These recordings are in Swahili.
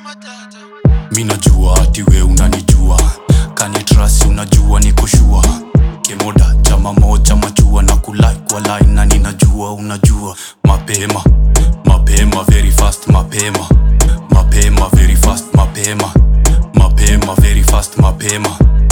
mi najua ati we unanijua kanitrasi unajua nikoshua kemoda chama moja machua na kulai kwa line na ninajua unajua mapema mapema very fast mapema mapema very fast mapema mapema very fast mapema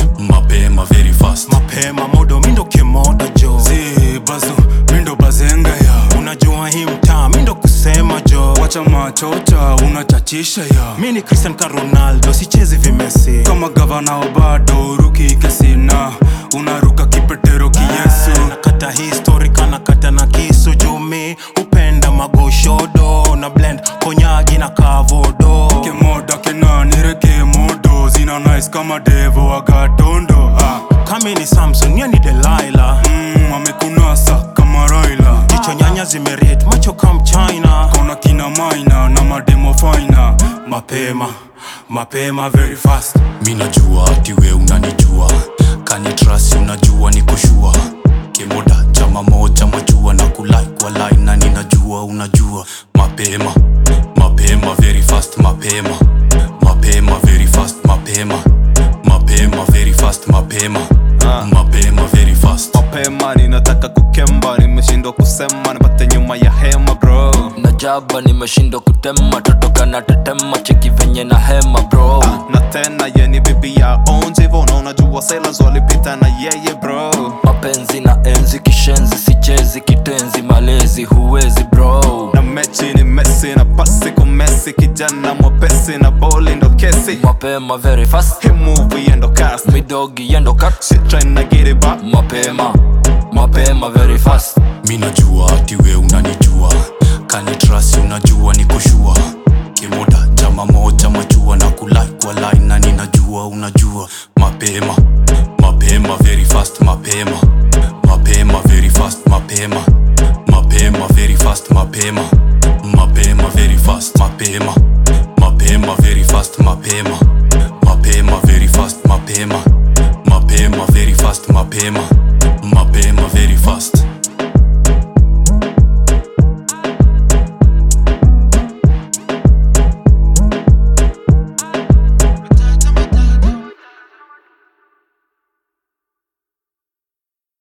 mapema very fast mapema modo mindo kemoda jo zi bazu mindo bazenga ya unajua hii mtaa mindo kusema jo wacha machocha unachachisha ya mi ni cristian ka ronaldo sichezi vimesi kama gavana obado ruki kesina unaruka kipetero kiyesu nakata histori kanakata na kisu jumi upenda magoshodo na blend konyagi na kavodo kemoda kenanireke modo zina nice kama devo agatondo ah. kami ni samson ye ni delaila mm, amekunasa kama raila jicho nyanya zimeriet macho kam china kona kina maina na mademo faina mapema mapema very fast mi najua ati we unanijua kanitrasi unajua nikoshua kemoda chama moja machua na kulai kwa line na ninajua unajua mapema mapema very fast mapema mapema very fast mapema mapema very fast mapema mapema very fast mapema ninataka kukemba nimeshindwa kusema nipate nyuma ya hema bro najaba nimeshindwa kutema totoka na tetema cheki venye na hema bro na tena yeni bibi ya onjivo na unajua sailors walipita na yeye bro mapenzi na enzi kishenzi sichezi kitenzi malezi huwezi bro na mechi ni mesi na pasi kwa mesi kijana mwepesi na boli ndo kesi mapema very fast Hii movie endo cast midogi yendo cut Shit trying to get it back mapema mapema very fast mi najua ati we unanijua kanitrasi unajua nikoshua kemoda chama moja machua na kulai kwa line na ninajua unajua mapema mapema very fast mapema mapema very fast mapema mapema very fast mapema mapema very fast mapema mapema very fast mapema